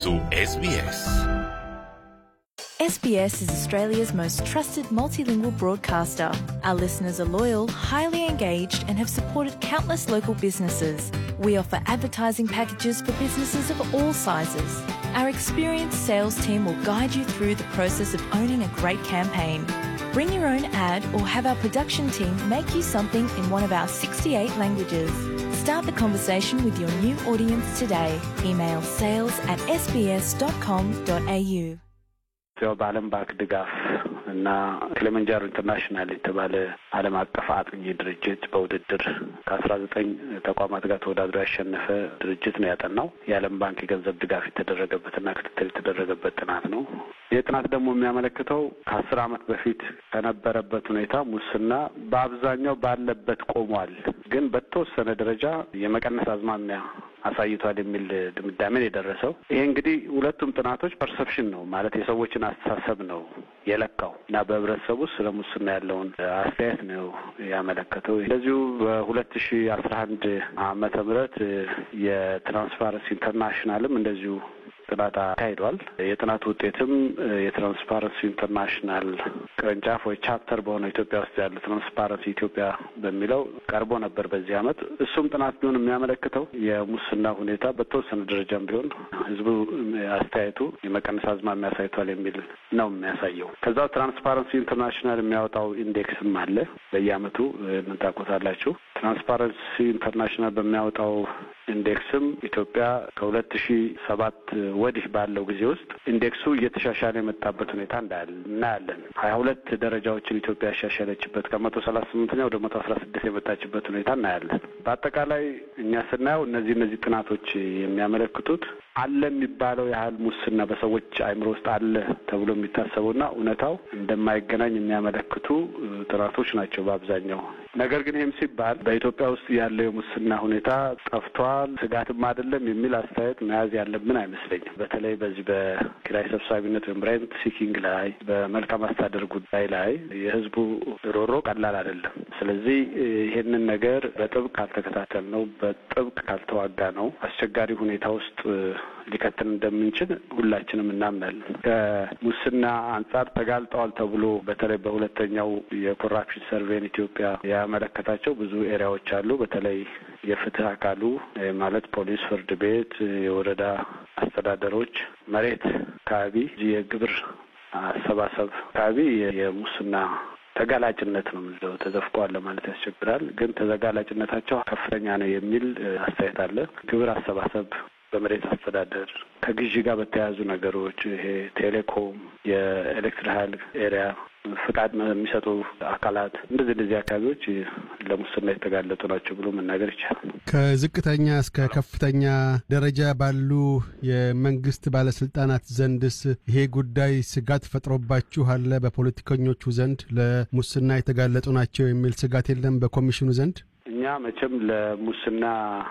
su SBS. SBS is Australia's most trusted multilingual broadcaster. Our listeners are loyal, highly engaged, and have supported countless local businesses. We offer advertising packages for businesses of all sizes. Our experienced sales team will guide you through the process of owning a great campaign. Bring your own ad or have our production team make you something in one of our 68 languages. Start the conversation with your new audience today. Email sales at sbs.com.au. ያው በዓለም ባንክ ድጋፍ እና ክሊመንጃሮ ኢንተርናሽናል የተባለ ዓለም አቀፍ አጥኚ ድርጅት በውድድር ከአስራ ዘጠኝ ተቋማት ጋር ተወዳድሮ ያሸነፈ ድርጅት ነው ያጠናው። የዓለም ባንክ የገንዘብ ድጋፍ የተደረገበትና ክትትል የተደረገበት ጥናት ነው። ይህ ጥናት ደግሞ የሚያመለክተው ከአስር ዓመት በፊት ከነበረበት ሁኔታ ሙስና በአብዛኛው ባለበት ቆሟል፣ ግን በተወሰነ ደረጃ የመቀነስ አዝማሚያ አሳይቷል የሚል ድምዳሜን የደረሰው። ይሄ እንግዲህ ሁለቱም ጥናቶች ፐርሰፕሽን ነው ማለት የሰዎችን አስተሳሰብ ነው የለካው እና በህብረተሰቡ ውስጥ ስለ ሙስና ያለውን አስተያየት ነው ያመለከተው። እንደዚሁ በሁለት ሺ አስራ አንድ ዓመተ ምህረት የትራንስፓረንሲ ኢንተርናሽናልም እንደዚሁ ጥናት አካሂዷል። የጥናቱ ውጤትም የትራንስፓረንሲ ኢንተርናሽናል ቅርንጫፍ ወይ ቻፕተር በሆነው ኢትዮጵያ ውስጥ ያለ ትራንስፓረንሲ ኢትዮጵያ በሚለው ቀርቦ ነበር በዚህ ዓመት። እሱም ጥናት ቢሆን የሚያመለክተው የሙስና ሁኔታ በተወሰነ ደረጃም ቢሆን ህዝቡ አስተያየቱ የመቀነስ አዝማሚያ አሳይቷል የሚል ነው የሚያሳየው። ከዛው ትራንስፓረንሲ ኢንተርናሽናል የሚያወጣው ኢንዴክስም አለ በየዓመቱ የምታውቁታላችሁ። ትራንስፓረንሲ ኢንተርናሽናል በሚያወጣው ኢንዴክስም ኢትዮጵያ ከሁለት ሺ ሰባት ወዲህ ባለው ጊዜ ውስጥ ኢንዴክሱ እየተሻሻለ የመጣበት ሁኔታ እናያለን። ሀያ ሁለት ደረጃዎችን ኢትዮጵያ ያሻሻለችበት ከመቶ ሰላሳ ስምንተኛ ወደ መቶ አስራ ስድስት የመጣችበት ሁኔታ እናያለን። በአጠቃላይ እኛ ስናየው እነዚህ እነዚህ ጥናቶች የሚያመለክቱት አለ የሚባለው ያህል ሙስና በሰዎች አእምሮ ውስጥ አለ ተብሎ የሚታሰበውና እውነታው እንደማይገናኝ የሚያመለክቱ ጥናቶች ናቸው በአብዛኛው። ነገር ግን ይህም ሲባል በኢትዮጵያ ውስጥ ያለው የሙስና ሁኔታ ጠፍቷል፣ ስጋትም አይደለም የሚል አስተያየት መያዝ ያለብን አይመስለኝም። በተለይ በዚህ በኪራይ ሰብሳቢነት ወይም ሬንት ሲኪንግ ላይ፣ በመልካም አስተዳደር ጉዳይ ላይ የህዝቡ ሮሮ ቀላል አይደለም። ስለዚህ ይሄንን ነገር በጥብቅ ካልተከታተል ነው፣ በጥብቅ ካልተዋጋ ነው አስቸጋሪ ሁኔታ ውስጥ ሊከተል እንደምንችል ሁላችንም እናምናለን። ከሙስና አንጻር ተጋልጠዋል ተብሎ በተለይ በሁለተኛው የኮራፕሽን ሰርቬን ኢትዮጵያ ያመለከታቸው ብዙ ኤሪያዎች አሉ። በተለይ የፍትህ አካሉ ማለት ፖሊስ፣ ፍርድ ቤት፣ የወረዳ አስተዳደሮች፣ መሬት አካባቢ የግብር አሰባሰብ አካባቢ የሙስና ተጋላጭነት ነው የምንለው። ተዘፍቀዋል ለማለት ያስቸግራል። ግን ተጋላጭነታቸው ከፍተኛ ነው የሚል አስተያየት አለ። ግብር አሰባሰብ በመሬት አስተዳደር ከግዢ ጋር በተያያዙ ነገሮች ይሄ ቴሌኮም፣ የኤሌክትሪክ ኃይል ኤሪያ ፍቃድ የሚሰጡ አካላት እንደዚህ እንደዚህ አካባቢዎች ለሙስና የተጋለጡ ናቸው ብሎ መናገር ይቻላል። ከዝቅተኛ እስከ ከፍተኛ ደረጃ ባሉ የመንግስት ባለስልጣናት ዘንድስ ይሄ ጉዳይ ስጋት ፈጥሮባችሁ አለ? በፖለቲከኞቹ ዘንድ ለሙስና የተጋለጡ ናቸው የሚል ስጋት የለም በኮሚሽኑ ዘንድ? እኛ መቼም ለሙስና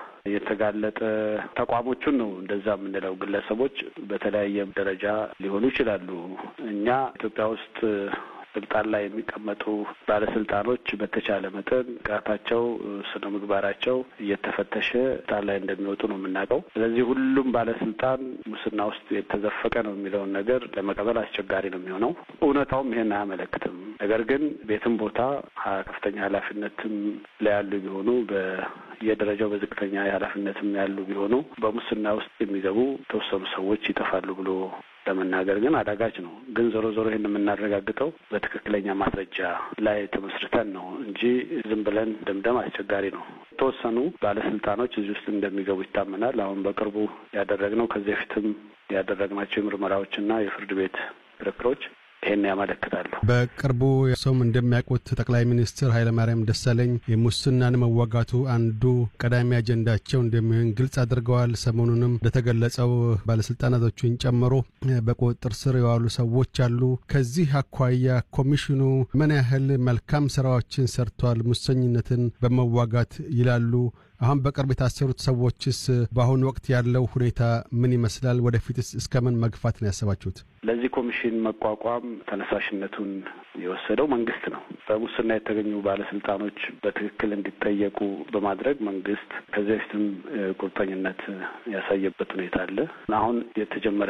የተጋለጠ ተቋሞቹን ነው እንደዛ የምንለው። ግለሰቦች በተለያየ ደረጃ ሊሆኑ ይችላሉ። እኛ ኢትዮጵያ ውስጥ ስልጣን ላይ የሚቀመጡ ባለስልጣኖች በተቻለ መጠን ብቃታቸው፣ ስነ ምግባራቸው እየተፈተሸ ስልጣን ላይ እንደሚወጡ ነው የምናውቀው። ስለዚህ ሁሉም ባለስልጣን ሙስና ውስጥ የተዘፈቀ ነው የሚለውን ነገር ለመቀበል አስቸጋሪ ነው የሚሆነው። እውነታውም ይሄን አያመለክትም። ነገር ግን ቤትም ቦታ ከፍተኛ ኃላፊነትም ላይ ያሉ ቢሆኑ በየደረጃው በዝቅተኛ የኃላፊነትም ያሉ ቢሆኑ በሙስና ውስጥ የሚገቡ የተወሰኑ ሰዎች ይጠፋሉ ብሎ ለመናገር ግን አዳጋች ነው። ግን ዞሮ ዞሮ ይህን የምናረጋግጠው በትክክለኛ ማስረጃ ላይ ተመስርተን ነው እንጂ ዝም ብለን ድምደም አስቸጋሪ ነው። የተወሰኑ ባለስልጣኖች እዚህ ውስጥ እንደሚገቡ ይታመናል። አሁን በቅርቡ ያደረግነው ከዚህ በፊትም ያደረግናቸው የምርመራዎችና የፍርድ ቤት ክርክሮች ይህን ያመለክታሉ። በቅርቡ ሰውም እንደሚያውቁት ጠቅላይ ሚኒስትር ኃይለማርያም ደሳለኝ የሙስናን መዋጋቱ አንዱ ቀዳሚ አጀንዳቸው እንደሚሆን ግልጽ አድርገዋል። ሰሞኑንም እንደተገለጸው ባለስልጣናቶቹን ጨምሮ በቁጥጥር ስር የዋሉ ሰዎች አሉ። ከዚህ አኳያ ኮሚሽኑ ምን ያህል መልካም ስራዎችን ሰርቷል ሙሰኝነትን በመዋጋት ይላሉ? አሁን በቅርብ የታሰሩት ሰዎችስ በአሁኑ ወቅት ያለው ሁኔታ ምን ይመስላል? ወደፊትስ እስከምን መግፋት ነው ያሰባችሁት? ለዚህ ኮሚሽን መቋቋም ተነሳሽነቱን የወሰደው መንግስት ነው። በሙስና የተገኙ ባለስልጣኖች በትክክል እንዲጠየቁ በማድረግ መንግስት ከዚህ በፊትም ቁርጠኝነት ያሳየበት ሁኔታ አለ። አሁን የተጀመረ